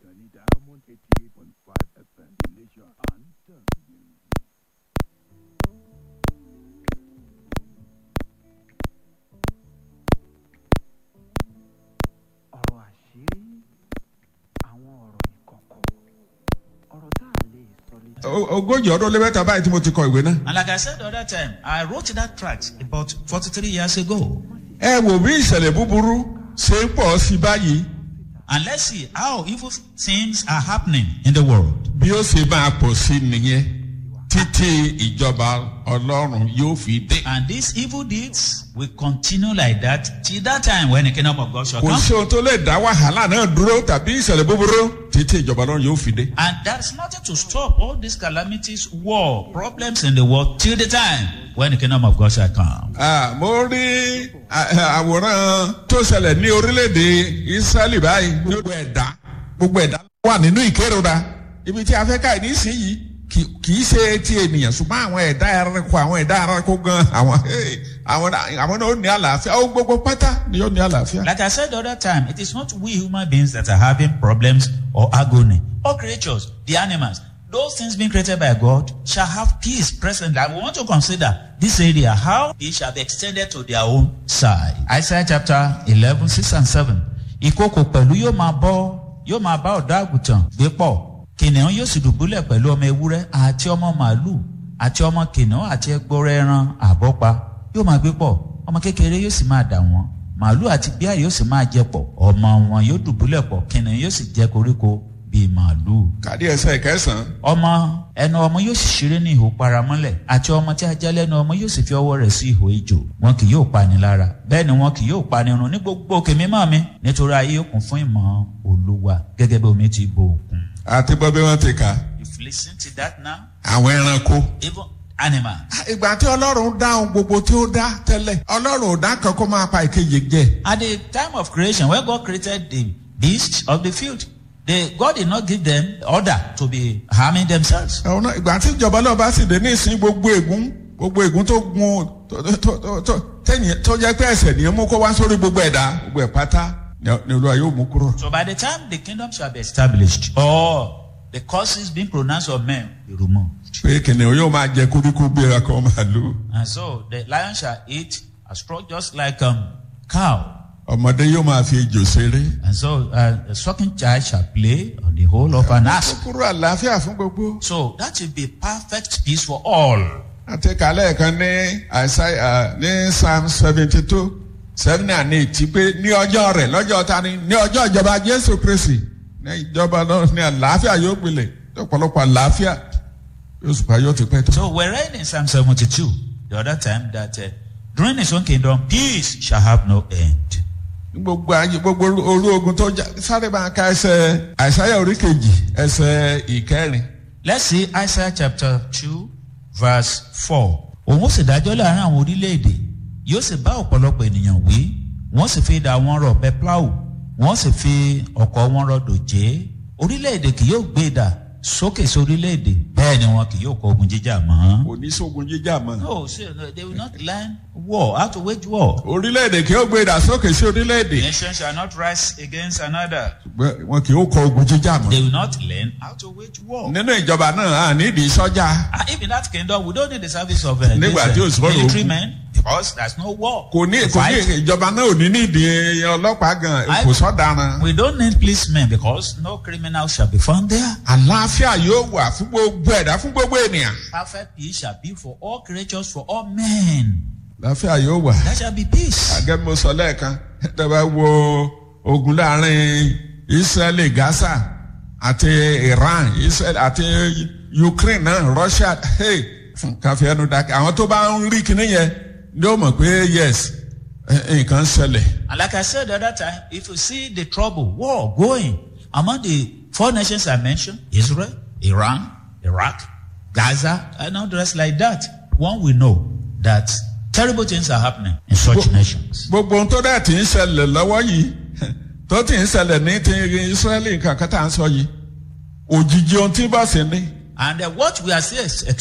ìkànnì diamond eighty eight point five fm iléṣà à ń tàn yín. ọ̀rọ̀ àṣírí àwọn ọ̀rọ̀ ìkọ̀kọ̀ ọ̀rọ̀ tá a lè sọ létí. O- ogójì ọdún lé mẹ́ta báyìí tí mo ti kọ ìwé náà. And like I said the other time, I wrote that tract about 43 years ago. ẹ wò bí ìṣẹ̀lẹ̀ búburú ṣe ń pọ̀ sí báyìí And let's see how evil things are happening in the world. bí ó ṣe máa pọ̀ sí nìyẹn títí ìjọba ọlọ́run yóò fi dé. And these evil deeds will continue like that till that time when the kingdom of God shall kò come. sí ohun tó lè dá wàhálà náà dúró tàbí ìṣẹ̀lẹ̀ búburú títí ìjọba ọlọ́run yóò fi dé. And there's nothing to stop all these calamities, war, problems in the world till the time when the kingdom of God shall come. Ah, mo rí ah, àwòrán tó ṣẹlẹ̀ ní orílẹ̀-èdè israẹli báyìí ní gbogbo ẹ̀dá gbogbo ẹ̀dá wà nínú ìkérora ibi tí a fẹ́ ká nísìnyí kì kì í ṣe ti ènìyàn ṣùgbọ́n àwọn ẹ̀dá ẹranko àwọn ẹ̀dá ẹranko gan àwọn hey, àwọn àwọn náà ó ní àlàáfíà ó gbogbo pátá ni ó ní àlàáfíà. Like I said the other time, it is not we human beings that are having problems or agony. All creatures, the animals, those things being created by God shall have peace presently. And we want to consider this area, how it shall be extended to their own side. Isaiah chapter 11, 6 and 7. Ìkókò pẹ̀lú yóò máa bọ́, yóò máa bá ọ̀dọ́ àgùntàn gbé pọ̀. Kìnìún yóò sì dùbúlẹ̀ pẹ̀lú ọmọ ewúrẹ́ àti ọmọ màálù àti ọmọ kìnìún àti ẹgbọrọ ẹran àbọ́pa yóò máa gbé pọ̀. Ọmọ kékeré yóò sì máa dà wọ́n màálù àti bíà yóò sì máa jẹ pọ̀ ọmọ wọn yóò dùbúlẹ̀ pọ̀ kìnìún yóò sì jẹ koríko bíi màálù. kàdí ẹsẹ̀ kẹsàn-án ọmọ ẹnu ọmọ yóò sì ṣeré ní ihò paramọ́lẹ̀ àti ọmọ tí a já lẹ́nu ọmọ yóò sì fi ọwọ́ rẹ̀ sí ihò ejò wọn kì yóò pani lára bẹ́ẹ̀ ni wọn kì yóò pani run ní gbogbo òkè mímọ́ mi nítorí ayé yóò kún fún ìmọ̀ olúwa gẹ́gẹ́ bí omi ti bo òkun. àti bọ́ bí wọ́n ti kà if you lis ten to that now àwọn ẹranko. even animal ìgbà tí ọlọ́run dáhùn gbogbo tí ó dá tẹ́lẹ̀ ọlọ́run ò dá kan kó máa pa ìkejì jẹ. At the time of creation, when God created the beasts of the field, they, God did not give them order to be harming themselves. àwọn náà ìgbà tí ìjọba náà bá sì dé ní ìsín gbogbo ègún gbogbo ègún tó gun tó- tó- tó- tó- tẹ́yìn tó jẹ́ pé ẹsẹ̀ nìyẹn mú kó wá sórí gbogbo ẹ̀dá gbogbo ẹ̀ pátá ni ni olúwa yóò mú kúrò. So by the time the kingdom shall be established, or the curses being pronounced on men be removed. pé kìnìún yóò máa jẹ koríko bí ẹranko màlúù And so the lion shall eat a straw just like um cow. ọmọdé yóò máa fi ejò ṣeré. And so uh, a sucking child shall play on the whole of an ass. kúrò àlàáfíà fún gbogbo. So that will be perfect peace for all. àti kàlẹ́ kan ní àìsàn ní psalm seventy two seven and eight ti pé ní ọjọ́ rẹ̀ lọ́jọ́ ta ni ní ọjọ́ ìjọba jésù kristi ní ìjọba náà ní àlàáfíà yóò gbilẹ̀ ọ̀pọ̀lọpọ̀ àlàáfíà yóò sì pa yóò ti pẹ́ tó. So we're reading in Psalm 72 the other time that uh, during his own kingdom, peace shall have no end. ní gbogbo ayé gbogbo orú ogun tó já sáré máa ka ẹsẹ̀ àìsáyà orí kejì ẹsẹ̀ ìkẹrin. Let's see Isaiah chapter 2, verse 4. Òun ó sì dájọ́ láàrin àwọn orílẹ̀-èdè, yóò sì bá ọ̀pọ̀lọpọ̀ ènìyàn wí, wọ́n sì fi idà wọn rọ̀ pẹ́pláù, wọ́n sì fi ọ̀kọ̀ wọn rọ̀ dòjé. Orílẹ̀-èdè kì yóò gbé idà sókè sí orílẹ̀-èdè, bẹ́ẹ̀ ni wọn kì yóò kọ ogun jíjà mọ́. kò ní sógun jíjà mọ́. No, see, no, they will not learn war, how to wage war. orílẹ̀-èdè kì yóò gbé ìdàsókè sí orílẹ̀-èdè. Nation shall not rise against another. ṣùgbọ́n wọn kì yóò kọ ogun jíjà mọ́. They will not learn how to wage war. nínú ìjọba náà a nídìí sọ́jà. And if in that kingdom, we don't need the service of uh, Nígbà this, tí uh, ò sọ̀rọ̀ military ogun. men because there's no war. kò ní to kò ní fight. ìjọba náà ò ní nídìí ọlọ́pàá gan I- kò sọ́daràn. We don't need policemen because no criminal shall be found there. àlàáfíà yóò wà fún gbogbo ẹ̀dá fún gbogbo ènìyàn. Perfect peace shall be for all creatures, for all men. àlàáfíà yóò wà. There shall be peace. àgẹ́ mo sọ lẹ́ẹ̀kan tẹ́lẹ̀ wo ogun láàrin israeli gaza àti iran israel àti ukraine náà russia hey, káfí ẹnu dákẹ́ àwọn tó bá ń rí kinní yẹn ni ó mọ̀ pé yes eh, nǹkan ń ṣẹlẹ̀. And like I said the other time, if you see the trouble, war going among the four nations I mentioned, Israel, Iran, Iraq, Gaza, and all the rest like that, one will know that terrible things are happening in such nations. gbogbo ohun tó dẹ̀ ti ń ṣẹlẹ̀ lọ́wọ́ yìí tó ti ń ṣẹlẹ̀ ní ti israeli nǹkan kan tá à ń sọ yìí òjijì ohun tí bá sì ní And uh, what we are seeing